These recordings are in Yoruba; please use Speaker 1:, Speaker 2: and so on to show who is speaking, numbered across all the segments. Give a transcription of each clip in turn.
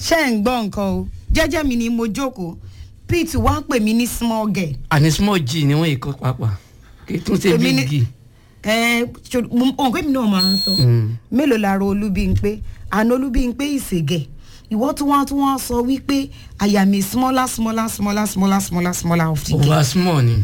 Speaker 1: ṣé ń gbọ́ nǹkan o jẹ́jẹ́ mi ni mo jókòó pete wá pè mí ní small girl.
Speaker 2: àní small g ni wọ́n yìí kọ́ pàápàá kì í tún ṣe
Speaker 1: Èmi ni-
Speaker 2: big g.
Speaker 1: ẹ ṣo- mo mọ̀ pé mi náà máa ń sọ mélòó la ro olúbíńpé àná olúbíńpé ìṣègẹ̀ ìwọ́ tí wọ́n tí wọ́n sọ wípé àyà mi smaller smaller smaller smaller smaller smaller of the girl.
Speaker 2: over small ni.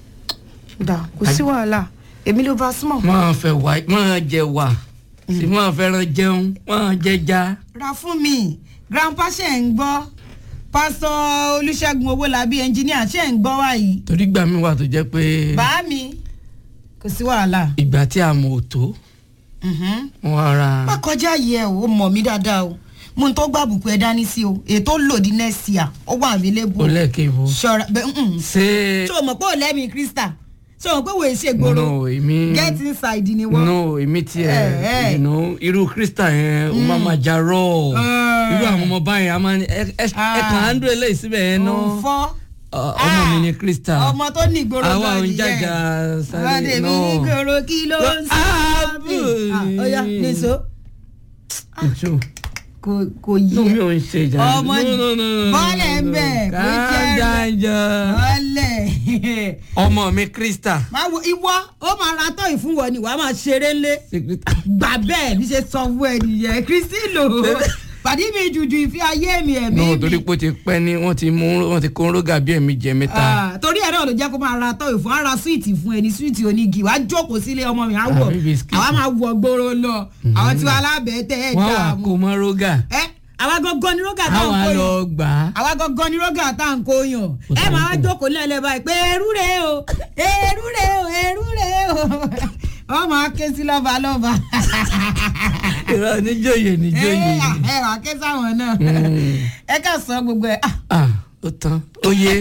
Speaker 1: dà kò sí wàhálà èmi ló bá small.
Speaker 2: máa fẹ́ wá máa jẹ wà sì máa fẹ́ràn jẹun máa jẹja.
Speaker 1: ra fún mi grandpa ṣe ń gbọ́ pásítọ̀ olùṣègùn owólabí ẹnjìníà ṣe ń gbọ́ wáyìí
Speaker 2: torí gbà mí wà tó jẹ́ pé
Speaker 1: bá mi kò sí wàhálà.
Speaker 2: ìgbà tí a mọ̀ ò tó
Speaker 1: Mhm.
Speaker 2: wọ́n ara.
Speaker 1: má kọjá yẹ o ó mọ̀ mí dáadáa o mo ń tó gbà bùkún ẹ dání sí o ètò lòdì next year ó wà available.
Speaker 2: ó lẹ́ẹ̀kẹ́ ìbò.
Speaker 1: ṣọra bẹ mm
Speaker 2: ṣé
Speaker 1: ṣé o mọ̀ pé ò lẹ́mìí krista ṣé o mọ̀ pé wòye ṣe gbòòrò
Speaker 2: no èmi
Speaker 1: get inside ni wọ́n.
Speaker 2: no èmi
Speaker 1: Eh, eh.
Speaker 2: tiẹ̀ you know, irú krista yẹn ó máa ma jà rọ̀
Speaker 1: Eh.
Speaker 2: irú àwọn ọmọ báyìí a máa ní ẹ ẹ ẹ kàn án dúró eléyìí síbẹ̀ yẹn náà
Speaker 1: òun fọ́.
Speaker 2: Ọ- ọmọ mi ni krista
Speaker 1: ọmọ tó ní ìgboro
Speaker 2: àwa
Speaker 1: gan
Speaker 2: ò ń
Speaker 1: nìyẹn.
Speaker 2: jàjà
Speaker 1: Ọmọdé
Speaker 2: sáré
Speaker 1: mi ní
Speaker 2: náà
Speaker 1: ìgboro kí ló ń sọ
Speaker 2: Ah,
Speaker 1: mí. Ah, ó yá nìṣó
Speaker 2: ìṣó
Speaker 1: kò kò yí
Speaker 2: inú mi
Speaker 1: ẹ
Speaker 2: ò ń ṣe ìjà
Speaker 1: Ọmọ bọ́ọ̀lẹ̀ ń bẹ̀, kò jẹ́ ẹ̀.
Speaker 2: kájájà
Speaker 1: ọlẹ̀
Speaker 2: ọmọ mi krista
Speaker 1: máa wo ìwọ ó máa ra tọ́ ìfúnwọ ni wàá máa ṣeré ńlé gbà bẹ́ẹ̀ bí ṣe sọ fún ẹ nìyẹn kristino pàdé mi jùjù ìfi ayé mi ẹ̀mí
Speaker 2: náà
Speaker 1: mi
Speaker 2: torí pé ó ti pẹ́ ní wọ́n ti mú wọ́n ti kó rógà bí ẹ̀mí jẹ mẹ́ta
Speaker 1: Ah, torí ẹ̀ náà ló jẹ́ kó máa ra tọ́ ìfún ara súwìtì fún ẹni súwìtì onígi wàá jókòó sílé ọmọ mi àwọ̀
Speaker 2: Àbí biscuit.
Speaker 1: àwa máa wọ gbòòrò lọ àwọn tí wàá lábẹ́ tẹ́ ẹ̀
Speaker 2: wọ́n wà
Speaker 1: dààmú
Speaker 2: kó mọ́ rógà
Speaker 1: ẹ àwa gangan ni rógà tá à ń
Speaker 2: àwa
Speaker 1: kó
Speaker 2: lọ
Speaker 1: yàn
Speaker 2: gbà á
Speaker 1: àwa gangan ni rógà tá à ń kó yàn
Speaker 2: Ó
Speaker 1: ẹ
Speaker 2: tá
Speaker 1: máa
Speaker 2: ń kó.
Speaker 1: jókòó lẹ́lẹ́ báyìí pé eru rè o eru rè o eru rè o ọ máa ké sí lọ́ba lọ́ba
Speaker 2: ìrọ̀ níjòyè níjòyè
Speaker 1: ẹ ẹ wà ké sáwọn náà ẹ ká sọ gbogbo ẹ ah
Speaker 2: ah ó tán ó yé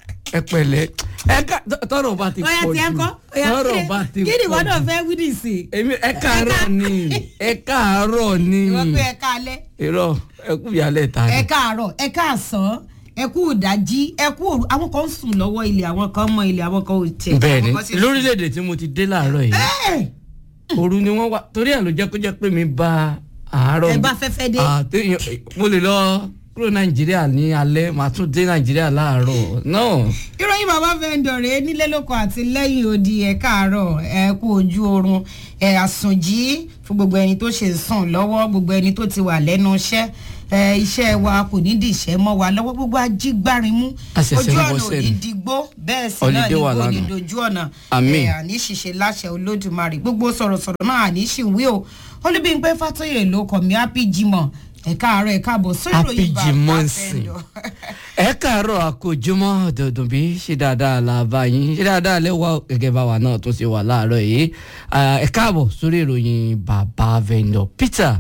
Speaker 2: ẹ pẹ̀lẹ́ ẹ ká tọrọ bá ti
Speaker 1: ọyà
Speaker 2: pọ̀
Speaker 1: tí ẹ
Speaker 2: jù
Speaker 1: kọ́ ọyà
Speaker 2: tọrọ
Speaker 1: kí
Speaker 2: bá ti
Speaker 1: ni kí ni ìwọ
Speaker 2: pọ̀
Speaker 1: náà
Speaker 2: jù
Speaker 1: fẹ́ wíìdì sí i
Speaker 2: èmi ẹ káàárọ̀ ni ẹ káàárọ̀ ni
Speaker 1: ìwọ pé ẹ káalẹ́
Speaker 2: irọ́ ẹ kú ìyálẹ̀ ta
Speaker 1: ẹ
Speaker 2: ni
Speaker 1: káàárọ̀ ẹ káàsán ẹ kú ìdájí ẹ kú òru àwọn kan ń sùn lọ́wọ́ ilé àwọn kan mọ ilé àwọn kan ò tẹ̀
Speaker 2: bẹ́ẹ̀ ni
Speaker 1: àwọn kan sì-
Speaker 2: lórílẹ̀‐èdè tí mo ti dé láàárọ̀ yìí
Speaker 1: Ẹ!
Speaker 2: òru ni wọ́n wá torí ẹ̀ ló jẹ́ kó jẹ́ pé mi bá àárọ̀
Speaker 1: ẹ bá fẹ́fẹ́ dé.
Speaker 2: Ah, téèyàn- mo lè lọ kúrò nàìjíríà ní alẹ́ màá tún dé nàìjíríà láàárọ̀ náà
Speaker 1: ìròyìn bàbá fẹ́ǹdọ̀ nílé lóko àti lẹ́yìn odi ẹ̀ káàárọ̀ ẹ kú ojú oorun ẹ̀ àsùnjí fún gbogbo ẹni tó ṣe sùn lọ́wọ́ gbogbo ẹni tó ti wà lẹ́nu iṣẹ́ ẹ iṣẹ́ wa kò ní dìṣẹ́ mọ́ wa lọ́wọ́ gbogbo ajígbárinmú
Speaker 2: A ṣẹ̀ṣẹ̀
Speaker 1: ojú
Speaker 2: ń
Speaker 1: ọ̀nà
Speaker 2: bọ́
Speaker 1: ò ní
Speaker 2: sẹ́nu.
Speaker 1: digbó bẹ́ẹ̀ sì náà
Speaker 2: Holiday
Speaker 1: ní
Speaker 2: wà
Speaker 1: kò ní
Speaker 2: lánàá.
Speaker 1: dojú ọ̀nà
Speaker 2: Àmín.
Speaker 1: ẹ̀ àní ṣiṣẹ́ láṣẹ olódùmarè gbogbo sọ̀rọ̀sọ̀rọ̀ náà àní ṣìwé o olúbíńpé fàtóyè ló kọ̀ mí happy jimoh ẹ̀ káàárọ̀ ẹ̀ káàbọ̀ sórí
Speaker 2: Happy
Speaker 1: ìròyìn bàbá
Speaker 2: Jimoh nsìn.
Speaker 1: fẹ́ǹdọ̀.
Speaker 2: ẹ káàárọ̀ àkójúmọ́ dọ̀dùn bí ṣe dáadáa la bá yín ṣe dáadáa lẹ́wọ̀ gẹ́gẹ́ bá wa náà tún ṣe wà láàárọ̀ yìí Ah, ẹ káàbọ̀ sórí ìròyìn bàbá vendor peter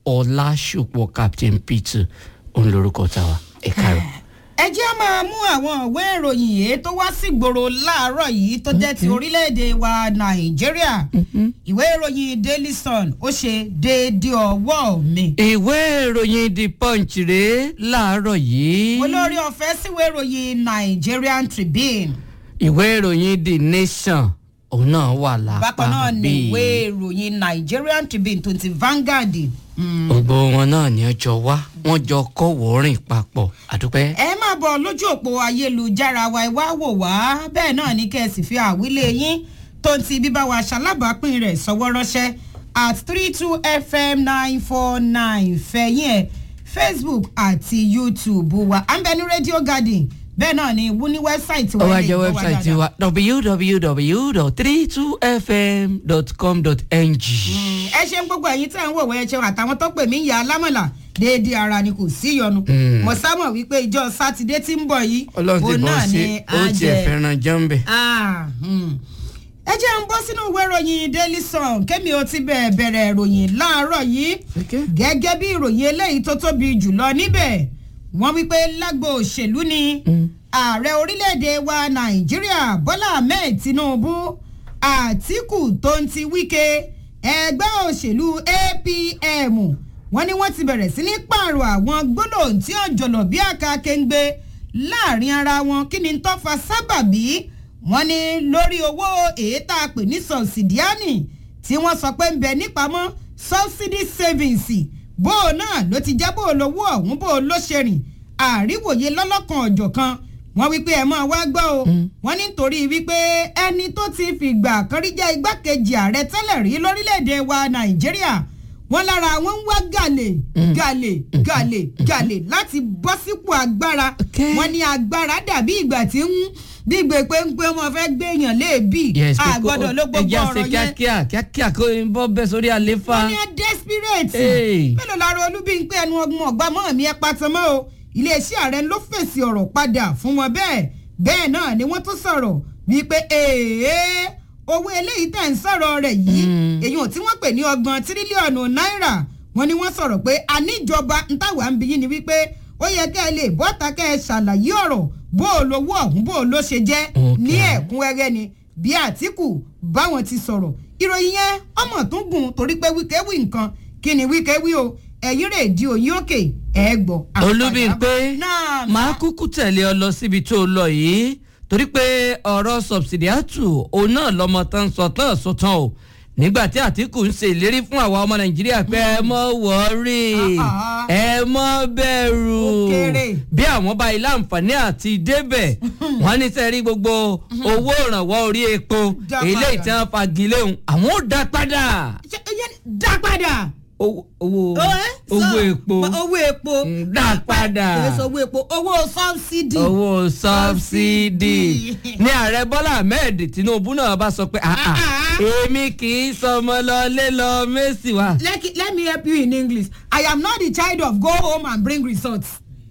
Speaker 2: ọlásùpọ̀ captain peter òun lorúkọ tàwa ẹ káàárọ̀.
Speaker 1: ẹ jẹ́ máa mú àwọn ìwé ìròyìn yìí tó wá sí gbòòrò láàárọ̀ yìí tó jẹ́ ti orílẹ̀-èdè wa nàìjíríà ìwé ìròyìn daily sun ó ṣe déédéé ọwọ́ mi.
Speaker 2: ìwé ìròyìn the punch rèé láàárọ̀ yìí
Speaker 1: olórí ọ̀fẹ́ síwé ìròyìn nigerian tribune
Speaker 2: ìwé ìròyìn the nation òun náà wà lápá
Speaker 1: bákan náà ni
Speaker 2: bíi.
Speaker 1: ìwé ìròyìn nigerian tribune tó ti vanguard. Mm.
Speaker 2: gbogbo wọn náà ní ọjọ́ wá wọ́n jọ kọ́ wọ́ọ́rìn papọ̀ àdúpẹ́.
Speaker 1: ẹ máa bọ̀ lójú òpó ayélujára wa ẹ wá wò wá bẹ́ẹ̀ náà ní kẹ́ ẹ sì fi àwílé yín tó ń ti bíbá wa ṣalábàápín rẹ̀ sọ́wọ́ ránṣẹ́ at three two fm nine four nine fẹ̀yìn ẹ̀ facebook àti youtube wa à ń bẹ ní radio garden bẹ́ẹ̀ náà ni wú ní wẹ́bsáìtì
Speaker 2: ó wá
Speaker 1: lè
Speaker 2: jẹ́
Speaker 1: gbọ́
Speaker 2: wẹ́bsáìtì
Speaker 1: dáadáa.
Speaker 2: wa www.32fm.com.ng.
Speaker 1: ẹ ṣeun gbogbo ẹyin tẹ́ ń wò wẹ́ ẹ ṣeun àtàwọn tó pè mí ìyá alámọ̀là déédéé ara ni kò sí yọnu
Speaker 2: Mm.
Speaker 1: mo sámọ̀ wípé ìjọ sátidé tí ń bọ̀ yìí
Speaker 2: ọlọ́run ti
Speaker 1: òun
Speaker 2: bọ́
Speaker 1: náà
Speaker 2: sí
Speaker 1: ni
Speaker 2: ó
Speaker 1: á
Speaker 2: tiẹ̀
Speaker 1: jẹ.
Speaker 2: fẹ́ràn jọ́ǹbẹ̀.
Speaker 1: Ah, hmm. ẹ jẹ́ ń bọ́ sínú ìwé ìròyìn daily sun kémi ó ti bẹ̀ẹ̀ bẹ̀rẹ̀ ìròyìn láàárọ̀ yìí gẹ́gẹ́ bí ìròyìn eléyìí tó tóbi jùlọ níbẹ̀ wọ́n wípé lágbo òṣèlú ni ààrẹ orílẹ̀-èdè wa nàìjíríà bọ́lá ahmed tinubu àtìkù tó ń ti wíkẹ́ ẹgbẹ́ òṣèlú apm wọ́n ní wọ́n ti bẹ̀rẹ̀ sí ní pààrọ̀ àwọn gbólóhùn tí ó jọ̀lọ̀ bí àká kéńgbé láàrin ara wọn kí ni tó fa sábàbí wọ́n ní lórí owó èyí tá a pè ní sọ̀sìdíánì tí wọ́n sọ pé ń bẹ nípamọ́ subsidy savings bó o náà ló ti jẹ́ bó o lówó ọ̀hún bó o ló ṣe rìn àríwòye lọ́lọ́kan ọ̀jọ̀kan wọ́n wípé ẹ̀ máa wá gbọ́ o wọ́n ní nítorí wípé ẹni tó ti fìgbà kan rí jẹ́ igbákejì ààrẹ tẹ́lẹ̀ rí lórílẹ̀‐èdè wa nàìjíríà wọ́n lára wọn ń wá gàlè gàlè gàlè gàlè láti bọ́ sípò agbára
Speaker 2: Okay.
Speaker 1: wọ́n ní agbára dàbí ìgbà tí ń bí ìgbè pé ń pé wọ́n fẹ́ gbé èèyàn léèbì
Speaker 2: yes pé kó-
Speaker 1: àgbọ̀dọ̀ ló gbogbo
Speaker 2: ẹja ṣe
Speaker 1: ọ̀rọ̀ yẹn
Speaker 2: kíákíá kíákíá kó n bọ́ bẹ́ sórí àléfà.
Speaker 1: wọ́n ní ẹ desperate
Speaker 2: Hey.
Speaker 1: mélòó lára olúbíńpé ẹnu ọgbọ́n ọgbà mọ́ mi ẹ patamọ́ o iléeṣẹ́ ààrẹ ló fèsì ọ̀rọ̀ padà fún wọn bẹ́ẹ̀ bẹ́ẹ̀ náà ni wọ́n tún sọ̀rọ̀ wípé èèyàn owó eléyìí tẹ̀ ń sọ̀rọ̀ rẹ̀ yìí
Speaker 2: Mm.
Speaker 1: èyàn tí wọ́n pè ní ọgbọ̀n tírílíọ̀nù náírà wọ́n ní wọ́n sọ̀rọ̀ pé àníjọba ń tàwa ń bí yín ni wípé ó yẹ kẹ́ ẹ lè bọ́ta kẹ́ ẹ ṣàlàyé ọ̀rọ̀ bó o lówó ọ̀hún bó o ló ṣe jẹ́
Speaker 2: Okay.
Speaker 1: ní ẹ̀kúnrẹ́rẹ́ ni bí àtìkù báwọn ti sọ̀rọ̀ ìròyìn yẹn ọmọ tún gùn torí pé wíkẹ́ wí nǹkan kí ni wíkẹ́ wí o ẹ̀yìn rẹ̀ di òyìn òkè ẹ̀ gbọ́.
Speaker 2: olúbíńpé
Speaker 1: náà
Speaker 2: máa kúkú tẹ̀lé ọ lọ síbi tó lọ yìí torí pé ọ̀rọ̀ sọ̀bsìdíàtù òun náà lọ́mọ tán sọ tán sọ tán o nígbà tí àtìkù ń ṣe ìlérí fún àwa ọmọ nàìjíríà pé ẹ mọ́ wọ́ọ́rì
Speaker 1: Ah, ah.
Speaker 2: ẹ mọ́ bẹ̀rù
Speaker 1: Ó kéré.
Speaker 2: bí àwọn bá ilé àǹfààní àti débẹ̀ wọ́n ní sẹ́rí gbogbo owó ìrànwọ́ orí epo
Speaker 1: Dá
Speaker 2: eléyìí
Speaker 1: padà.
Speaker 2: tí wọ́n fagilé òun àwọn ò dá padà
Speaker 1: ṣe ẹyẹ dá padà.
Speaker 2: owó owó
Speaker 1: Ó, ẹ́,
Speaker 2: owó
Speaker 1: sọ,
Speaker 2: epo
Speaker 1: owó epo
Speaker 2: Mm, dá padà.
Speaker 1: kìí sọ owó epo owó sọ́bsidì.
Speaker 2: owó sọ́bsidì ní ààrẹ bọ́lá ahmed tinubu náà bá sọ pé "Ah, ah,
Speaker 1: Ah,
Speaker 2: èmi kì í sọmọ lọlé lọ mẹ́sì wá.
Speaker 1: let, let me help you in english i am not the child of go home and bring results.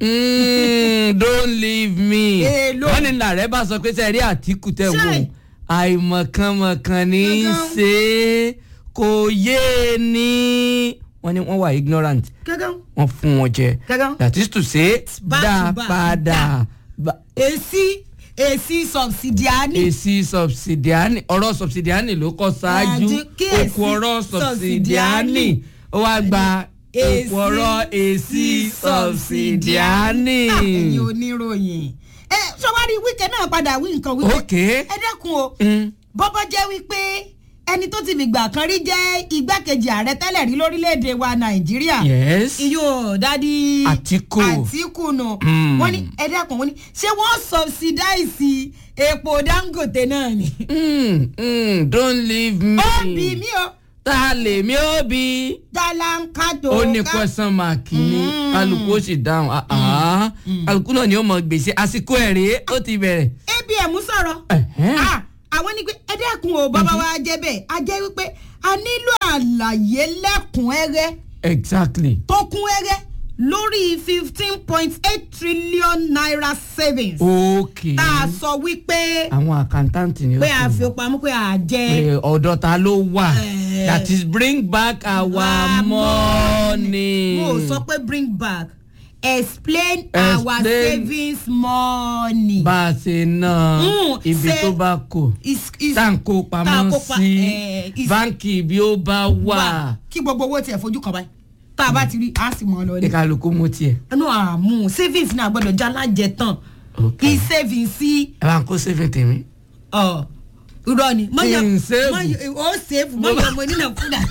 Speaker 2: Mm, don't leave me.
Speaker 1: Èlò.
Speaker 2: wọ́n ní ààrẹ bá sọ pé sẹ́rí àtìkù tẹ̀ wò
Speaker 1: Ṣé?
Speaker 2: àìmọ̀kànmọ̀kàn ní í
Speaker 1: Gangan.
Speaker 2: ṣe é kò yé e ní. wọ́n ní wọ́n wà ignorant
Speaker 1: gángan
Speaker 2: wọ́n fún wọn jẹ
Speaker 1: gángan
Speaker 2: that is to say
Speaker 1: Back
Speaker 2: dá
Speaker 1: to back.
Speaker 2: padà. Ba-
Speaker 1: èsì èsì sọbsidiani.
Speaker 2: èsì subsidiani ọ̀rọ̀ subsidiani ló kọ́ ṣáájú
Speaker 1: Àjú kí
Speaker 2: òkú
Speaker 1: èsì
Speaker 2: ọ̀rọ̀ subsidiani
Speaker 1: subsidiani.
Speaker 2: ó wá gba
Speaker 1: Èsì
Speaker 2: òkú ọ̀rọ̀ èsì subsidiani.
Speaker 1: Ah, ẹ̀yin oníròyìn ẹ sọwárí wíkẹ́ náà padà wí nǹkan wíkẹ́
Speaker 2: ok
Speaker 1: ẹ dẹ́kun o
Speaker 2: Mm.
Speaker 1: bọ́bọ́ jẹ́ wípé ẹni tó ti fìgbà kan rí jẹ́ igbákejì ààrẹ tẹ́lẹ̀ rí lórílẹ̀‐èdè wa nàìjíríà
Speaker 2: yes
Speaker 1: iyún dádì
Speaker 2: Àtíkù.
Speaker 1: àtìkù nù
Speaker 2: Mm.
Speaker 1: wọ́n ní ẹ dẹ́kun wọ́n ní ṣé wọ́n subsidize epo dangote náà ni.
Speaker 2: mm, mm, don't leave me.
Speaker 1: ó bí mi o
Speaker 2: ta lèmi ó bí.
Speaker 1: dalankato
Speaker 2: ó ní question mark ní
Speaker 1: Mm.
Speaker 2: kálukú ó sì dáhùn ah, ah. kálukú náà ni ó mọ gbèsè àsìkò ẹ̀ rèé ó ti bẹ̀rẹ̀.
Speaker 1: abm sọ̀rọ̀
Speaker 2: Ẹ̀hẹ́n.
Speaker 1: Ah, àwọn ní pé ẹ dẹ́kun o bàbá wa jẹ́ bẹ́ẹ̀ a jẹ́ wípé a nílò àlàyé lẹ́kùnrẹ́rẹ́
Speaker 2: exactly.
Speaker 1: tó kún rẹ́rẹ́ lórí fifteen point eight trillion naira savings
Speaker 2: ok.
Speaker 1: tá a sọ wípé
Speaker 2: àwọn àkántáǹtì ni ó
Speaker 1: pé a
Speaker 2: sì
Speaker 1: fi
Speaker 2: mọ̀.
Speaker 1: pamọ́ pé a jẹ
Speaker 2: pé ọ̀dọ̀ ta ló wà
Speaker 1: Eh.
Speaker 2: that is bring back our
Speaker 1: Our
Speaker 2: money.
Speaker 1: mo ò sọ pé bring back explain, our
Speaker 2: Explain.
Speaker 1: savings money.
Speaker 2: bá a ṣe ná
Speaker 1: Mm,
Speaker 2: ibi
Speaker 1: ṣe-
Speaker 2: tó bá kù
Speaker 1: Is- is-
Speaker 2: tá à ń kó
Speaker 1: tá à ń
Speaker 2: pamọ́
Speaker 1: kó pa-
Speaker 2: sí
Speaker 1: eh, is-
Speaker 2: báńkì bí ó bá wà
Speaker 1: wà kí gbogbo owó tiẹ̀ fojú kan báyìí tá a bá ti rí a sì mọ̀ ọ́ lọ
Speaker 2: ní
Speaker 1: ní.
Speaker 2: kálukú mú tiẹ̀.
Speaker 1: ẹnu àmú savings náà gbọ́dọ̀ já lájẹ tán
Speaker 2: Ok.
Speaker 1: kí savings sí
Speaker 2: ẹ bá ń kó saving tèmi.
Speaker 1: ọ irọ́ ni
Speaker 2: Kí n save?
Speaker 1: mọ̀yọ̀ ó save mọ̀yọ̀ mo nínà kúdà.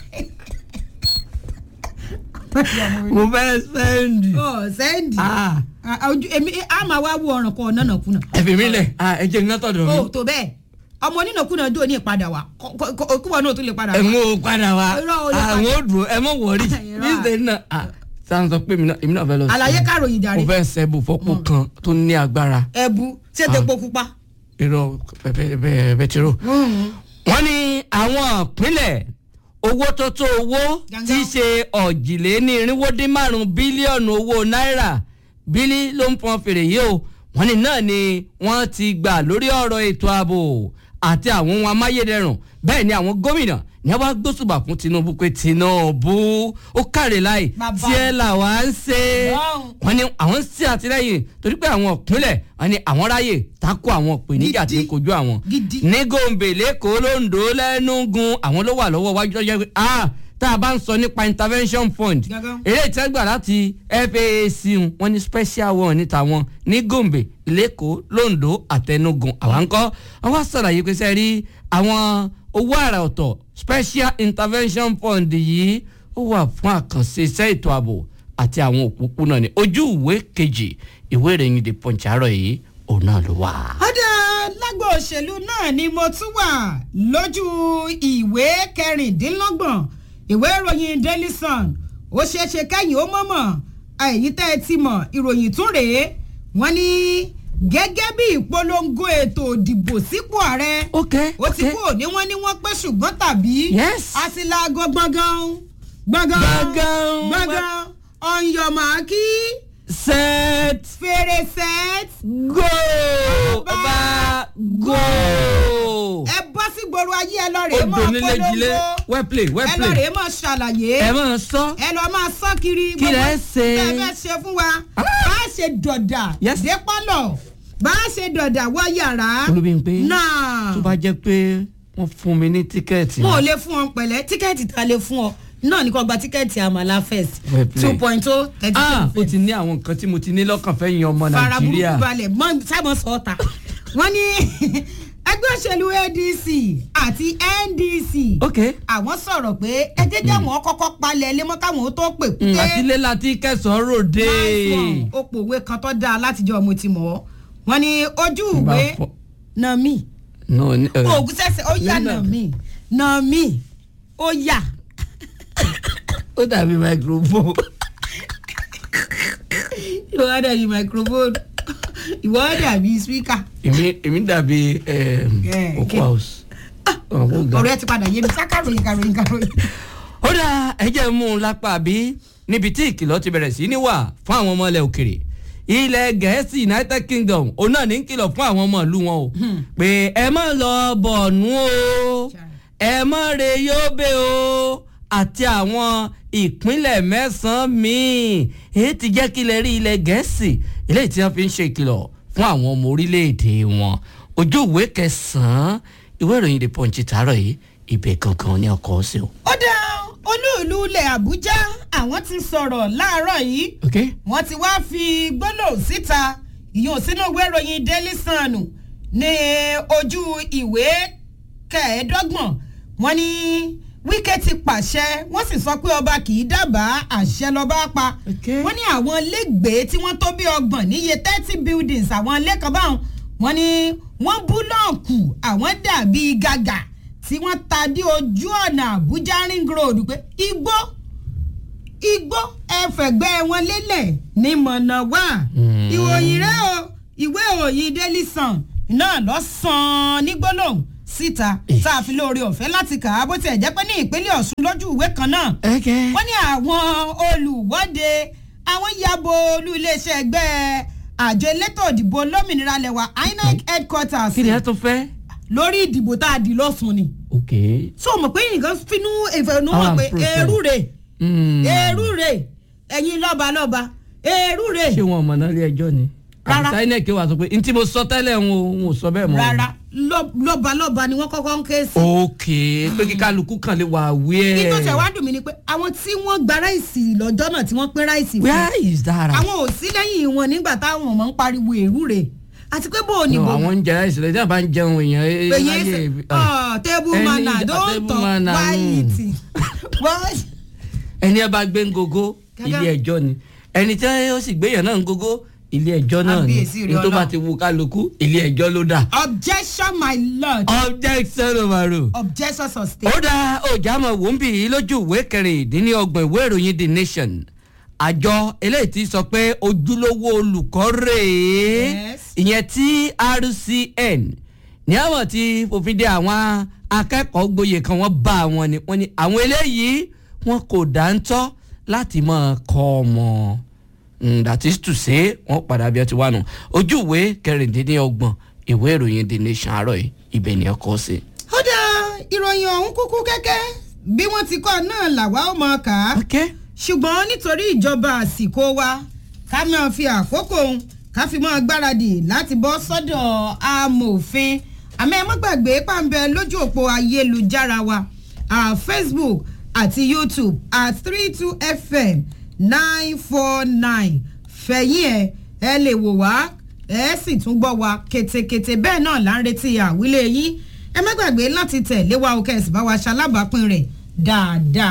Speaker 2: mo fẹ́ sẹ́ndì.
Speaker 1: ọ sẹ́ndì
Speaker 2: Ah,
Speaker 1: ojú èmi a máa wá wo ọ̀ràn kan ọ̀nà kùnà.
Speaker 2: ẹ fi mí lẹ̀ Ah, ẹ jẹ́ iná tọ̀dọ̀
Speaker 1: o
Speaker 2: mi.
Speaker 1: tó bẹ́ẹ̀ ọmọ onínàkúnà dúró ní ìpadà wa kúbọ̀ náà tó lè padà
Speaker 2: ẹ
Speaker 1: wá.
Speaker 2: mú o padà wá
Speaker 1: Irọ́ o lè padà.
Speaker 2: àwọn ò dùn ẹ mọ̀ wọ̀rí
Speaker 1: Irọ́.
Speaker 2: these days náà ah, sáà ń sọ pé èmi náà èmi náà fẹ́ lọ sí.
Speaker 1: àlàyé kàròyìn
Speaker 2: mo
Speaker 1: jàre
Speaker 2: fẹ́ sẹ́bù fọ́pọ̀ kan tó ní agbára
Speaker 1: ẹbu ṣètò epo pupa.
Speaker 2: irọ́ bẹtiró. wọ́n ní àwọn ìpínlẹ̀ owó tó tó owó
Speaker 1: Gangan.
Speaker 2: tí í ṣe ọ̀jìlénírínwó dín márùn-ún bílíọ̀nù owó náírà bílí ló ń pọn fèrè yìí o wọ́n ní náà ni wọ́n ti gbà lórí ọ̀rọ̀ ètò ààbò àti àwọn ohun amáyédẹrùn bẹ́ẹ̀ ni àwọn gómìnà ní wọ́n bá gbósùbà fún Tinubu pé Tinubu ó kàrè láì
Speaker 1: Bàbá.
Speaker 2: tí ẹ là wá ń ṣe
Speaker 1: Wow.
Speaker 2: wọ́n ní àwọn ń ṣe àtìlẹ́yìn torí pé àwọn ìpínlẹ̀ wọ́n ní àwọn ráyè tako àwọn ìpèníjà tí ń
Speaker 1: Gidi.
Speaker 2: kojú àwọn
Speaker 1: Gidi.
Speaker 2: ní gòǹbè lẹ́kọ̀ọ́ londo lẹ́nugun àwọn ló wà lọ́wọ́ wájú lọ́jọ́ pé ah tá a bá ń sọ nípa intervention fund
Speaker 1: Gangan.
Speaker 2: eré ìtẹ́gbà láti FAAC wọn ní special one níta wọn ní gòǹbè lẹ́kọ̀ọ́ londo àtẹnugun àwọn ń kọ́ wọ́n wá sàlàyé pé sẹ́ rí àwọn owó àrà ọ̀tọ̀ special intervention fund yìí ó wà fún àkànṣe iṣẹ́ ètò ààbò àti àwọn òpópónà ní ojú ìwé kejì ìwé ìròyìn the punch àárọ̀ yìí òun náà ló wà.
Speaker 1: ọ̀dà lágbo òṣèlú náà ni mo tún wà lójú ìwé kẹrìndínlọ́gbọ̀n ìwé ìròyìn daily sun ó ṣeé ṣe kẹ́yìn ó mọ̀mọ̀ èyí tẹ́ ẹ ti mọ̀ ìròyìn tún rèé wọ́n ní gẹ́gẹ́ bí ìpolongo ètò ìdìbò sípò ààrẹ
Speaker 2: ok
Speaker 1: ó ti kú òní wọ́n ní wọ́n pẹ́ ṣùgbọ́n tàbí
Speaker 2: Yes.
Speaker 1: àtìlágọ gbọ̀ngàn gbọ̀ngàn
Speaker 2: Gbọ̀ngàn.
Speaker 1: gbọ̀ngàn ọ̀nyọ̀mọ̀kí
Speaker 2: set
Speaker 1: fèrèsé
Speaker 2: go ọba go.
Speaker 1: ẹ bọ́ sí gbòòrò ayé ẹ lọ́ọ́ rèé mọ́
Speaker 2: odò nílé jilé
Speaker 1: polongo
Speaker 2: well play well
Speaker 1: ẹ lọ́ọ́
Speaker 2: play
Speaker 1: rèé mọ́ ṣàlàyé
Speaker 2: ẹ máa sọ.
Speaker 1: ẹ lọ́ọ́ máa sọ kiri
Speaker 2: Kí lẹ
Speaker 1: gbogbo
Speaker 2: ṣe?
Speaker 1: tẹ́ ẹ fẹ́ ṣe fún wa bá a ṣe dọ̀dà
Speaker 2: Yes.
Speaker 1: dé pálọ̀ bá a ṣe dọ̀dà wọ yàrá
Speaker 2: Olúbímpé
Speaker 1: náà
Speaker 2: tó bá jẹ́ pé wọ́n fún mi ní tíkẹ́ẹ̀tì.
Speaker 1: mo ò lè fún ọ pẹ̀lẹ́ tíkẹ́ẹ̀tì tá a lè fún ọ náà ní kò gba tíkẹ́ẹ̀tì àmàlà first
Speaker 2: Well played.
Speaker 1: two point oh thirty
Speaker 2: ah
Speaker 1: two
Speaker 2: o ti ní àwọn nǹkan tí mo ti ní lọ́kàn fẹ́ yan ọmọ
Speaker 1: fara burúkú
Speaker 2: nàìjíríà.
Speaker 1: balẹ̀ mọ́ sábọ̀ sọ́ọ̀tà wọ́n ní ẹgbẹ́ òṣèlú adc àti ndc
Speaker 2: ok
Speaker 1: àwọn sọ̀rọ̀ pé ẹ jẹ́ jẹ́ wọn kọ́kọ́ palẹ̀ lémọ́ káwọn ó tó pè
Speaker 2: Mm,
Speaker 1: kúté
Speaker 2: àtilé láti kẹsàn-án ròde.
Speaker 1: Nice one. ó pòwe kan tó dáa látijọ́ mo ti mọ̀ ọ́ wọ́n ní ojú
Speaker 2: Bá
Speaker 1: ìwé
Speaker 2: fọ-
Speaker 1: nà mí
Speaker 2: no ní- eh,
Speaker 1: oògùn sẹ́sẹ̀ ó yà nà mí nà mí ó yà
Speaker 2: ó dàbí microphone.
Speaker 1: ìwọ á dàbí microphone ìwọ á dàbí speaker
Speaker 2: èmi èmi dàbí
Speaker 1: Eh,
Speaker 2: òkú
Speaker 1: kí-
Speaker 2: house. ọ̀hún ga.
Speaker 1: ọ̀rọ̀ ẹ ti padà yé mi sákàròyìn kàròyìn kàròyìn.
Speaker 2: ó dá ẹjẹ́ mú un lápá bí níbi tí ìkìlọ̀ ti bẹ̀rẹ̀ sí ní wà fún àwọn ọmọ ilẹ̀ òkèrè ilẹ̀ gẹ̀ẹ́sì united kingdom òun náà ní kìlọ̀ fún àwọn ọmọ ìlú wọn o pé ẹ má lọ bọ̀nú o ẹ má re yóbe o àti àwọn ìpínlẹ̀ mẹ́sàn-án míì èyí ti jẹ́ kí ilẹ̀ rí ilẹ̀ gẹ̀ẹ́sì eléyìí tí wọ́n fi ń ṣe ìkìlọ̀ fún àwọn ọmọ orílẹ̀-èdè wọn ojú ìwé kẹsàn-án ìwé ìròyìn the punch tààrọ̀ yìí ibẹ̀ gangan ní ọkọ̀ ọ̀sẹ̀ o.
Speaker 1: ó dá olúùlú ilẹ̀ àbújá àwọn ti sọ̀rọ̀ láàárọ̀ yìí
Speaker 2: okay
Speaker 1: wọ́n ti wá fi gbólóhùn síta ìyóò sínú ìwé ìròyìn daily sun ní ojú ìwé kẹẹ̀ẹ́dọ́gbọ̀n wọ́n ní wíkẹ́ ti pàṣẹ wọ́n sì sọ pé ọba kì í dábàá àṣẹ lọ́ba pa
Speaker 2: Okay.
Speaker 1: wọ́n ní àwọn lẹ́gbẹ̀ẹ́ tí wọ́n tó bí ọgbọ̀n níye thirty buildings àwọn lẹ́kọ̀ọ́ báwọn wọ́n ní wọ́n búlọ̀kù àwọn dàbí gàgà tí wọ́n ta dé ojú ọ̀nà àbújá ring road pé igbó igbó ẹfẹ̀gbẹ́ wọn lélẹ̀ ní mọ̀nà wá
Speaker 2: Mm.
Speaker 1: ìròyìn rẹ o ìwé ìròyìn daily sun náà lọ sàn ní gbólóhùn síta
Speaker 2: Eh.
Speaker 1: tá a fi lóore ọ̀fẹ́ láti kà á bó tiẹ̀ jẹ́ pé ní ìpínlẹ̀ ọ̀ṣun lójú ìwé kan náà
Speaker 2: okay
Speaker 1: wọ́n ní àwọn olùwọ́de àwọn yabo olú iléeṣẹ́ ẹgbẹ́ àjọ elétò ìdìbò olómìnira lẹwa inec headquarters
Speaker 2: kí ni ẹ tún fẹ́.
Speaker 1: lórí ìdìbò tá a dì lọ́sùn ni
Speaker 2: okay.
Speaker 1: so mọ̀ pé nǹkan finú ìfẹ̀nú
Speaker 2: Ah,
Speaker 1: wọn pé
Speaker 2: protest.
Speaker 1: èrú rè
Speaker 2: Mm.
Speaker 1: èrú rè ẹ̀yin lọ́ba lọ́ba èrú rè
Speaker 2: ṣé wọn mọ̀ náà ilé ẹjọ́ ni.
Speaker 1: Rárá.
Speaker 2: àbísà inec wà sọ pé n tí mo sọ tẹ́lẹ̀ ń o n ò sọ bẹ́ẹ̀ mọ́.
Speaker 1: rárá lọ́- lọ́ba lọ́ba ni wọ́n kọ́kọ́ ń ké sí.
Speaker 2: okay pé kí kálukú kan lè wà wíẹ̀.
Speaker 1: kí tó tẹ̀ wá dùn mí ni pé àwọn tí wọ́n gba ráìsì lọ́jọ́ náà tí wọ́n pín ráìsì fún
Speaker 2: where is that.
Speaker 1: àwọn ò sí lẹ́yìn wọn nígbà táwọn ọmọ ń pariwo èrú rè àti pé bó o ní
Speaker 2: No,
Speaker 1: bò
Speaker 2: àwọn ń jẹ láìsí lẹ́yìn tí a bá ń jẹun èèyàn ẹ
Speaker 1: pé yẹn
Speaker 2: láyé
Speaker 1: ṣe
Speaker 2: ibi- ah.
Speaker 1: ọ table
Speaker 2: Ẹni-
Speaker 1: manner
Speaker 2: ah,
Speaker 1: don
Speaker 2: table
Speaker 1: talk
Speaker 2: manner,
Speaker 1: why
Speaker 2: mm.
Speaker 1: eating What?
Speaker 2: ẹni ẹ bá gbé ń gogo
Speaker 1: Gẹ́gẹ́-
Speaker 2: ilé ẹjọ́ ni ẹni tí ó sì gbéyàn náà ń gogo ilé ẹjọ́ náà ni
Speaker 1: Kábíyèsí rẹ̀
Speaker 2: ní tó bá
Speaker 1: Ọlọ́run.
Speaker 2: ti wu kálukú ilé ẹjọ́ ló dà.
Speaker 1: objection my lord
Speaker 2: objection overruled.
Speaker 1: objection sustain.
Speaker 2: ó dá ọjàmọ̀ wòńbì yìí lójú ìwé kẹrìndínlọ́gbọ̀n ìwé ìròyìn the nation àjọ eléyìí ti sọ pé ojúlówó olùkọ́ rèé
Speaker 1: Yes.
Speaker 2: ìyẹn trcn ní àwọn tí fòfin de àwọn akẹ́kọ̀ọ́ gboyè kan wọ́n bá wọn ni wọ́n ní àwọn eléyìí wọn kò dáńtọ́ láti máa kọ́ ọmọ Mm, that is to say wọ́n padà bí ẹ ti wà nù ojú ìwé kẹrìndínlọ́gbọ̀n ìwé ìròyìn the nation àárọ̀ yìí ibẹ̀ ni ẹ kọ́ sí.
Speaker 1: ó dá ìròyìn ọ̀hún kúkú kẹ́kẹ́ bí wọ́n ti kọ́ náà làwa ó mọ̀ ká
Speaker 2: okay.
Speaker 1: ṣùgbọ́n nítorí ìjọba àsìkò wa ká máa fi àkókò òun ká fi máa gbáradì láti bọ́ sọ́dọ̀ amòfin àmọ́ ẹ má gbàgbé pàǹbẹ lójú òpó ayélujára wa ah, facebook àti youtube at three two fm nine four nine fẹ̀yìn ẹ̀ ẹ lè wò wá ẹ sì tún gbọ́ wa ketekete bẹ́ẹ̀ náà là ń retí àwílé yín ẹ má gbàgbé láti tẹ̀lé wa òkè ẹ̀sìn bá wa ṣalábàápín rẹ̀ dáadáa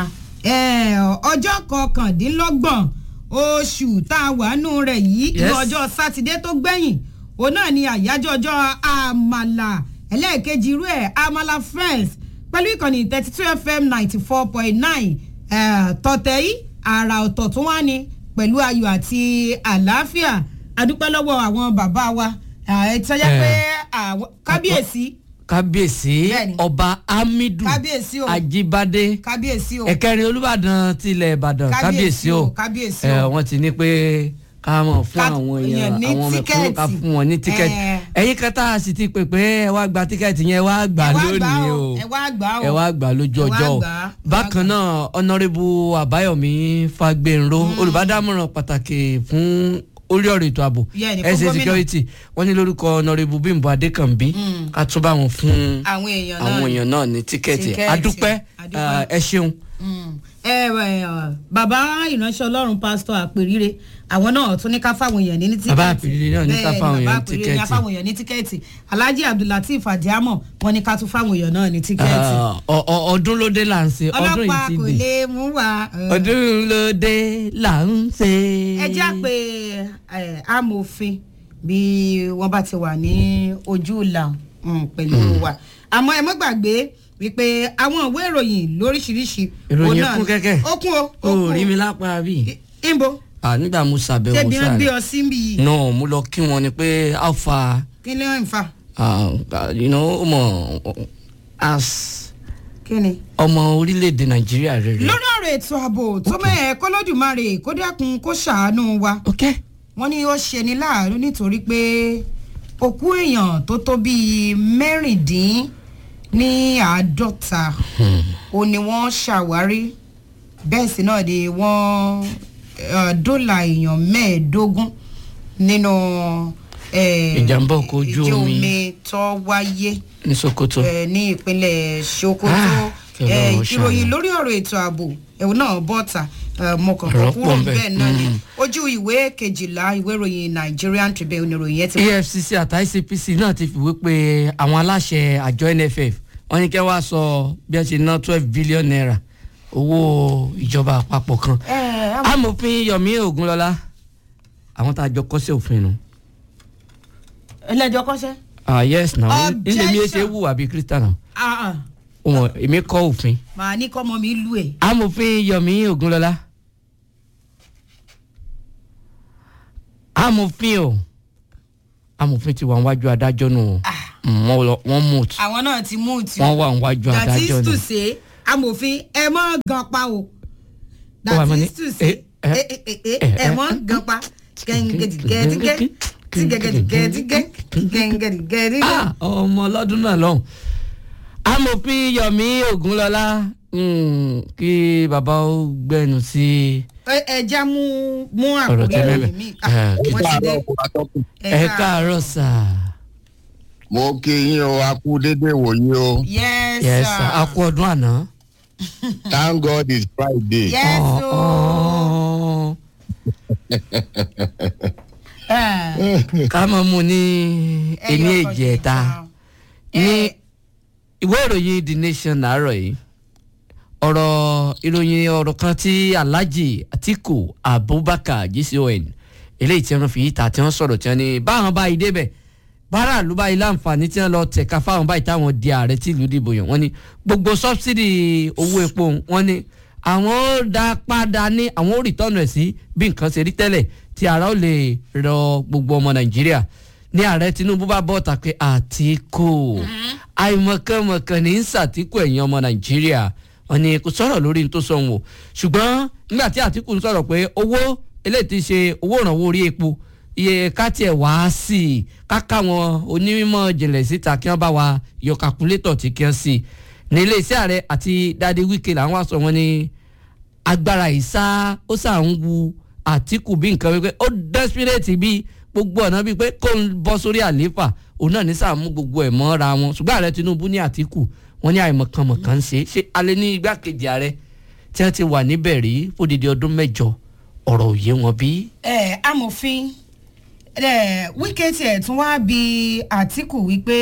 Speaker 1: eh, ọjọ́ kọkàndínlọ́gbọ̀n oṣù tá a wà nù rẹ̀ yìí ní
Speaker 2: Yes.
Speaker 1: ọjọ́ sátidé tó gbẹ̀yìn òun náà ni àyájọ́ ọjọ́ àmàlà ẹlẹ́ẹ̀kejì irú ẹ̀ àmàlà friends pẹ̀lú ìkànnì thirty two fm ninety four point nine tọ̀tẹ̀ yìí àrà ọ̀tọ̀ tó wá ní pẹ̀lú ayọ̀ àti àlàáfíà adúpẹ́ lọ́wọ́ àwọn bàbá wa ẹ̀ tọ́jà pé àwọn kábíyèsí
Speaker 2: kábíyèsí
Speaker 1: Bẹ́ẹ̀ni.
Speaker 2: ọba hamidu
Speaker 1: Kábíyèsí o.
Speaker 2: ajibade
Speaker 1: kábíyèsí o
Speaker 2: ẹ̀kẹrin olùbàdàn tilẹ̀ ìbàdàn
Speaker 1: Kábíyèsí
Speaker 2: kábíyèsí
Speaker 1: o,
Speaker 2: o
Speaker 1: kábíyèsí
Speaker 2: ẹ
Speaker 1: o.
Speaker 2: wọ́n ti ní pé ká mọ̀ fún
Speaker 1: Ká
Speaker 2: àwọn
Speaker 1: èèyàn
Speaker 2: èèyàn
Speaker 1: ní
Speaker 2: àwọn mẹ̀kúnnù ká
Speaker 1: tíkẹ́ẹ̀tì.
Speaker 2: fún wọn ní tíkẹ́ẹ̀tì
Speaker 1: Ẹ.
Speaker 2: ẹ̀yin kan tá a sì ti pè pé ẹ wá gba tíkẹ́ẹ̀tì yẹn ẹ wá gbà
Speaker 1: Ẹ wá gbà
Speaker 2: lónìí
Speaker 1: o,
Speaker 2: o
Speaker 1: ẹ wá gbà o.
Speaker 2: ẹ wá gbà lójú
Speaker 1: Ẹ wá
Speaker 2: ọjọ́ o
Speaker 1: gbà, ẹ wá
Speaker 2: bákan
Speaker 1: gbà.
Speaker 2: náà ọ̀nàrẹ́bù àbáyọ̀mí fagbénró olùbádámọ̀ràn pàtàkì fún orí ọ̀rọ̀ ètò ààbò
Speaker 1: Yeah, ní fún
Speaker 2: ẹ̀sẹ̀
Speaker 1: gómìnà.
Speaker 2: security wọ́n ní lórúkọ ọ̀nàrẹ́bù bímbọ adékànbí ká tún bá wọn fún
Speaker 1: àwọn èèyàn náà
Speaker 2: àwọn èèyàn náà ní tíkẹ́ẹ̀tì
Speaker 1: Tíkẹ́ẹ̀tì.
Speaker 2: adúpẹ́
Speaker 1: Adúpẹ́.
Speaker 2: eh, ẹ ṣeun.
Speaker 1: Mm. ẹ ẹ ọ, bàbá ìránṣẹ́ ọlọ́run pásítọ̀ àpèrire àwọn náà tún ní ká fáwọn èèyàn ní tíkẹ́ẹ̀tì
Speaker 2: Bàbá Àpèrire náà ní ká
Speaker 1: Bẹ́ẹ̀ni,
Speaker 2: fáwọn
Speaker 1: bàbá
Speaker 2: èèyàn ní
Speaker 1: Àpèrire ní ká
Speaker 2: tíkẹ́ẹ̀tì.
Speaker 1: fáwọn èèyàn ní tíkẹ́ẹ̀tì alhaji abdulateef adiamo wọn ní ká tún fáwọn èèyàn náà ní tíkẹ́ẹ̀tì
Speaker 2: Ah, ọ- ọ- ọdún ló dé là ń ṣe ọdún yìí
Speaker 1: ọlọ́pàá
Speaker 2: ti
Speaker 1: kò
Speaker 2: dé
Speaker 1: lè mú wa. ẹ.
Speaker 2: ọdún ló dé là ń ṣe.
Speaker 1: ẹ já pé ẹ, amòfin bí wọ́n bá ti wà ní ojú ìlà mm, pẹ̀lú wa àmọ́ ẹ mọ́ gbàgbé wípé àwọn ìwé ìròyìn lóríṣiríṣi
Speaker 2: Ìròyìn
Speaker 1: òun náà
Speaker 2: kún
Speaker 1: ni-
Speaker 2: kẹ́kẹ́.
Speaker 1: ó kún o
Speaker 2: o
Speaker 1: ó kún
Speaker 2: rí mi lápá bí.
Speaker 1: ìbò
Speaker 2: Ah, nígbà mo ṣàbẹ̀wò
Speaker 1: tẹbi wọn gbé
Speaker 2: sáà
Speaker 1: ọ sí bí yìí
Speaker 2: no mo lọ kí wọn ni pé how far
Speaker 1: kí ni wọn ń fa
Speaker 2: ah, ah, you know ọmọ as
Speaker 1: kí ni.
Speaker 2: ọmọ orílẹ̀-èdè nàìjíríà rere.
Speaker 1: lórí ọ̀rọ̀ ètò ààbò tó mẹ́ẹ̀ kọ́lọ́dùmarè kó dákun kó ṣàánú wa
Speaker 2: ok
Speaker 1: wọ́n ní ó ṣe ní láàánú nítorí pé òkú èèyàn tó tó bíi mẹ́rìndín ní àádọ́ta ó ní wọ́n ṣàwárí bẹ́ẹ̀ sì náà ni wọ́n eh, dóòlà èèyàn mẹ́ẹ̀ẹ́dógún nínú eh,
Speaker 2: Ìjàmbá ọkọ̀ ojú
Speaker 1: ìjì
Speaker 2: omi.
Speaker 1: tó wáyé
Speaker 2: ní sokoto.
Speaker 1: eh, ní ìpínlẹ̀ sokoto
Speaker 2: Ah, kí Ọlọ́run
Speaker 1: eh,
Speaker 2: ṣàánú.
Speaker 1: ìròyìn lórí ọ̀rọ̀ ètò ààbò ẹ̀wọ̀n náà bọ́ta mọ̀kànkàn
Speaker 2: Ọ̀rọ̀
Speaker 1: kúrò
Speaker 2: pọ̀ ńbẹ̀.
Speaker 1: bẹ́ẹ̀ náà ni
Speaker 2: Mm.
Speaker 1: ojú ìwé kejìlá ìwé ìròyìn nigerian tribune oníròyìn yẹn ti wá.
Speaker 2: efcc àti icpc náà ti fìwé pé àwọn aláṣẹ àjọ nff wọ́n ní kẹ́ wá sọ bí wọ́n ṣe ná twelve billion naira owó ìjọba àpapọ̀ kan
Speaker 1: ẹ ẹ
Speaker 2: amòfin yomi ogunlọlá àwọn tá a jọ kọ́ sí òfin nu.
Speaker 1: ẹlẹ́jọ́ kọ́ṣẹ́.
Speaker 2: ah yes na
Speaker 1: Objection.
Speaker 2: ilé mi ṣe wù àbí kristiana
Speaker 1: Ah, ah.
Speaker 2: wọn èmi kọ́ òfin.
Speaker 1: màá ní kọ́mọ mi lù ẹ̀.
Speaker 2: amòfin yomi ogunlọlá amòfin o amòfin ti wà níwájú adájọ́ nù o Mm, wọ́n lọ- wọ́n mú tù
Speaker 1: àwọn náà ti mú ìtì.
Speaker 2: wọ́n wà níwájú
Speaker 1: that is
Speaker 2: adájọ́
Speaker 1: to
Speaker 2: nù.
Speaker 1: say amòfin ẹ mọ́ gan pa o.
Speaker 2: Ó wà
Speaker 1: that
Speaker 2: mọ́ ní,
Speaker 1: is to say
Speaker 2: eh, eh,
Speaker 1: ẹ ẹ ẹ ẹ
Speaker 2: eh,
Speaker 1: ẹ mọ́ gan pa. gẹ́gẹ́dìgẹ́dìgẹ́ tígẹ́gẹ́dìgẹ́dìgẹ́ gẹ́gẹ́dìgẹ́dìgẹ́.
Speaker 2: Ah, ọmọ ọlọ́dún náà lọ́hùn. amòfin yomi ogunlọlá mm, kí bàbá ó gbẹnu sí
Speaker 1: ẹ ẹ já mú mú
Speaker 2: ọ̀rọ̀ tí
Speaker 1: àkókò
Speaker 2: mẹ́mẹ́.
Speaker 1: mi.
Speaker 2: Eh,
Speaker 1: wọ́n ti dé.
Speaker 2: ẹ káàárọ̀ sà.
Speaker 3: mo kí yín o a kú dédé wòye o
Speaker 1: yes
Speaker 2: yes
Speaker 1: sir.
Speaker 2: sir a kú ọdún àná.
Speaker 3: thank god it's friday.
Speaker 1: yes
Speaker 2: Oh,
Speaker 1: o.
Speaker 2: oh.
Speaker 1: Eh,
Speaker 2: ká mọ̀ mu ní ẹni
Speaker 1: ẹyọ
Speaker 2: èjì ẹ̀ta
Speaker 1: kan.
Speaker 2: ní
Speaker 1: Eh,
Speaker 2: ìwé ìròyìn the nation láàárọ̀ yìí ọ̀rọ̀ ìròyìn ọ̀rọ̀ kan tí alhaji atiku abubakar gcon eléyìí tí wọ́n fi ìta tí wọ́n sọ̀rọ̀ tí wọ́n ní báwọn báyìí débẹ̀ bára ló báyìí láǹfààní tí wọ́n lọ tẹ̀ka fáwọn báyìí táwọn di ààrẹ tí ìlú dìbò yàn wọ́n ní gbogbo sọ́bsidì owó epo wọ́n ní àwọn ó dá padà ní àwọn ó rìtọ́nù ẹ̀ sí bí nǹkan ṣe rí tẹ́lẹ̀ tí ara ó lè rọ gbogbo ọmọ nàìjíríà ní ààrẹ tinubu bá bọ́ ta pé àtìkù àìmọ̀kànmọ̀kàn ní ń sàtìkù ẹ̀yìn ọmọ nàìjíríà wọn ni kò sọ̀rọ̀ lórí ní tó sọ wọn o ṣùgbọ́n nígbà tí àtìkù ń sọ̀rọ̀ pé owó eléyìí ti ṣe owó ìrànwọ́ orí epo iye ká tiẹ̀ wá sí i ká káwọn onímọ̀ jìnlẹ̀ síta kí wọ́n bá wa yọ kàkúlétọ̀ tí kí wọ́n sí i ní iléeṣẹ́ ààrẹ àti dádé wíkẹ́ làwọn wá sọ wọn ní agbára ìsá ó sà ń wu àtìkù bí nǹkan wípé ó desperate bí gbogbo ọ̀nà bíi pé kó ń bọ́ sórí àlééfà òun náà ní sàmú gbogbo ẹ̀ mọ́ra wọn ṣùgbọ́n ààrẹ tinubu ní àtìkù wọn ní àìmọ̀kànmọ̀kàn ṣe ṣé alẹ́ ní igbákejì ààrẹ tí wọ́n ti wà níbẹ̀ rí fódìdí ọdún mẹ́jọ ọ̀rọ̀ òye wọn bí.
Speaker 1: ẹ amòfin ẹ wíkẹ́ tiẹ̀ tún wá bí àtìkù wípé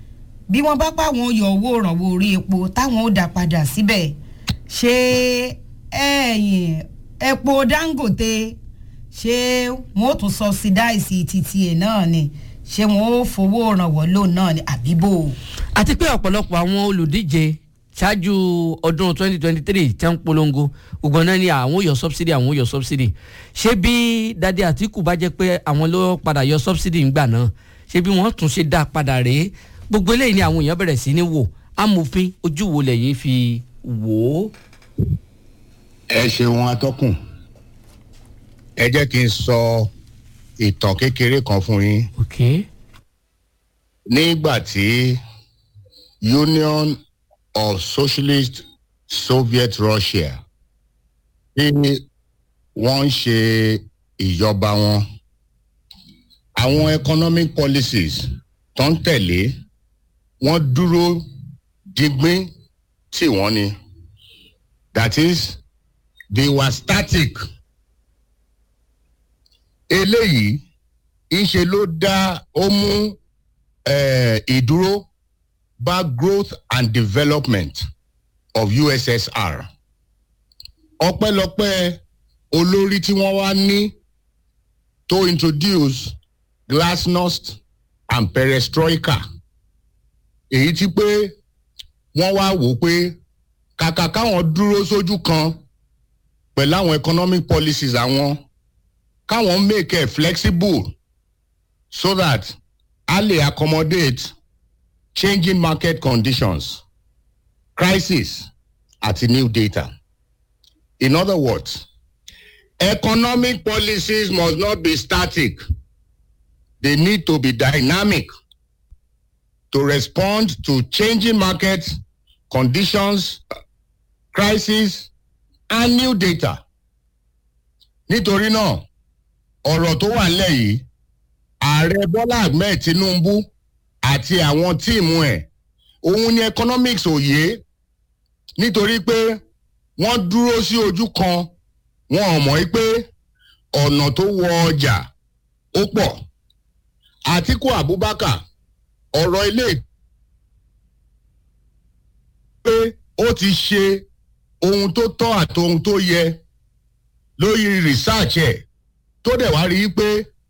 Speaker 1: bí wọ́n bá pa àwọn yọ owó ìrànwọ́ orí epo táwọn ó dá padà síbẹ̀ ṣé ẹ̀yìn epo dangote ṣé wọn ó tún subsidize títí ẹ̀ náà ni ṣé wọn ó fowó rànwọ́ lóun náà ni àbíbò.
Speaker 2: àti pé ọ̀pọ̀lọpọ̀ àwọn olùdíje ṣáájú ọdún 2023 tí wọ́n ń polongo gbogbo náà ni àwọn ò yọ subsidy àwọn ò yọ subsidy ṣé bí dádì àtìkù bá jẹ́ pé àwọn ló padà yọ subsidy ńgbà náà ṣé bí wọ́n tún ṣe dá padà rèé gbogbo eléyìí ni àwọn èèyàn bẹ̀rẹ̀ sí ní wò amòfin ojú wo lẹ́yìn fi wò ó.
Speaker 3: ẹ ṣeun atọ́kùn ẹ jẹ́ kí n sọ ìtàn kékeré kan fún yín
Speaker 2: ok
Speaker 3: nígbà tí union of socialist soviet russia tí wọ́n ń ṣe ìjọba wọn àwọn economic policies tó ń tẹ̀lé wọ́n dúró digbín tí wọ́n ní that is they were static eléyìí ńṣe ló dá ó mú eh, ìdúró bá growth and development of ussr ọpẹ́lọpẹ́ olórí tí wọ́n wá ní tó introduce glasnost and perestroika èyí tí pé wọ́n wá wò pé kàkà káwọn dúró sójú kan pẹ̀lú àwọn economic policies àwọn káwọn make it flexible so that a lè accommodate changing market conditions crisis àti new data in other words economic policies must not be static they need to be dynamic to respond to changing market conditions crisis and new data nítorí náà ọ̀rọ̀ tó wà nílẹ̀ yìí ààrẹ bọ́lá ahmed tinubu àti àwọn tíìmù ẹ̀ òun ni economics òye nítorí pé wọ́n dúró sí ojú kan wọn ò mọ̀ pé ọ̀nà tó wọ ọjà ó pọ̀ àtiku abubakar ọ̀rọ̀ ilé pé ó ti ṣe ohun tó tọ́ àti ohun tó yẹ lórí research ẹ̀ tó dẹ̀ wá rí i pé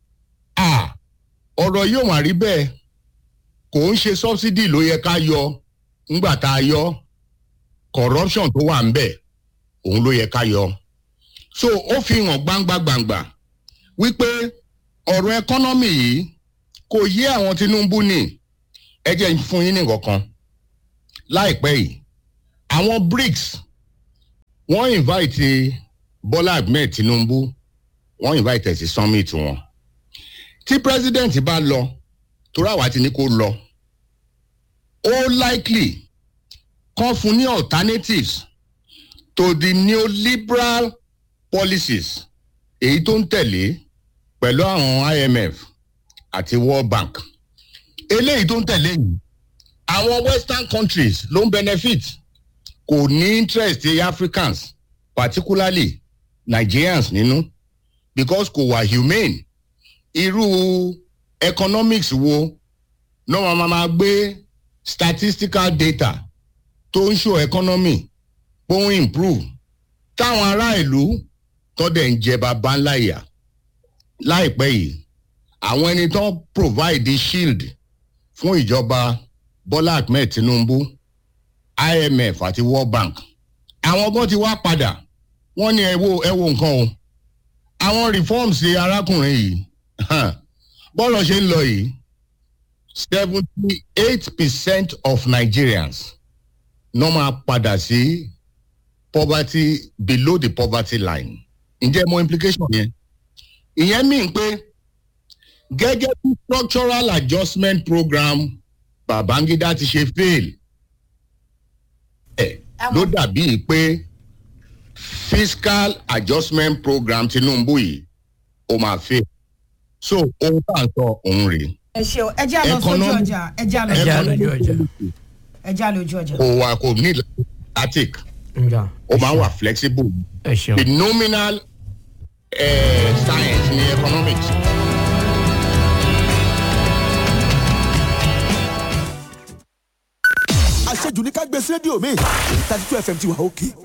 Speaker 3: à ọ̀rọ̀ yóò wá rí bẹ́ẹ̀ kò ń ṣe subsidy ló yẹ ká yọ ńgbà tá a yọ corruption tó wà ń bẹ̀ òun ló yẹ ká yọ so ó fi hàn gbangba gbangba wípé ọ̀rọ̀ economy yìí kò yé àwọn tinubu ní ẹ jẹ́ fún yín ní nǹkan kan láìpẹ́ yìí àwọn brics wọ́n invite bọ́lá ahmed tinubu wọ́n invite ẹ̀ sí summit wọn tí president bá lọ torí àwa ti ní kó lọ ó likely kan fún ní alternatives to the neoliberal policies èyí tó ń tẹ̀lé pẹ̀lú àwọn imf àti world bank eléyìí tó ń tẹ̀lé yìí àwọn western countries ló ń benefit kò ní interest the africans particularly nigerians nínú because kò wà humane irú economics wo náà máa máa gbé statistical data tó ń show economy bó ń improve táwọn ará ìlú tó dẹ̀ ń jẹ bàbá ńlá ìyà láìpẹ́ yìí àwọn ẹni tó provide shield fún ìjọba bọ́lá ahmed tinubu imf àti world bank àwọn kan ti wá padà wọ́n ní ẹ wo ẹ wo nǹkan o àwọn reforms ti arákùnrin yìí bọ́ọ̀lù ṣe ń lọ yìí seventy eight percent of nigerians náà máa padà sí poverty below the poverty line ǹjẹ́ mo implication yẹn ìyẹn mean pé gẹ́gẹ́ bí structural adjustment program babangida ti ṣe fail ẹ̀ ló dàbí pé fiscal adjustment program tinubu yìí ó máa fail so ohun tá à ń sọ òun rèé
Speaker 1: ẹ ṣeun ẹ já lọ sójú
Speaker 3: Economic-
Speaker 1: ọjà ẹ já lọ
Speaker 2: ẹ já
Speaker 1: sójú
Speaker 2: lójú ọjà.
Speaker 1: ẹ já lójú ọjà.
Speaker 3: kò wà kò ní static
Speaker 2: nga
Speaker 3: ó máa ń wà flexible
Speaker 2: ẹ ṣeun.
Speaker 3: the nominal uh, science ní economics.
Speaker 4: àṣejù ní ká gbé sí rédíò mi thirty two fm ti wà òkè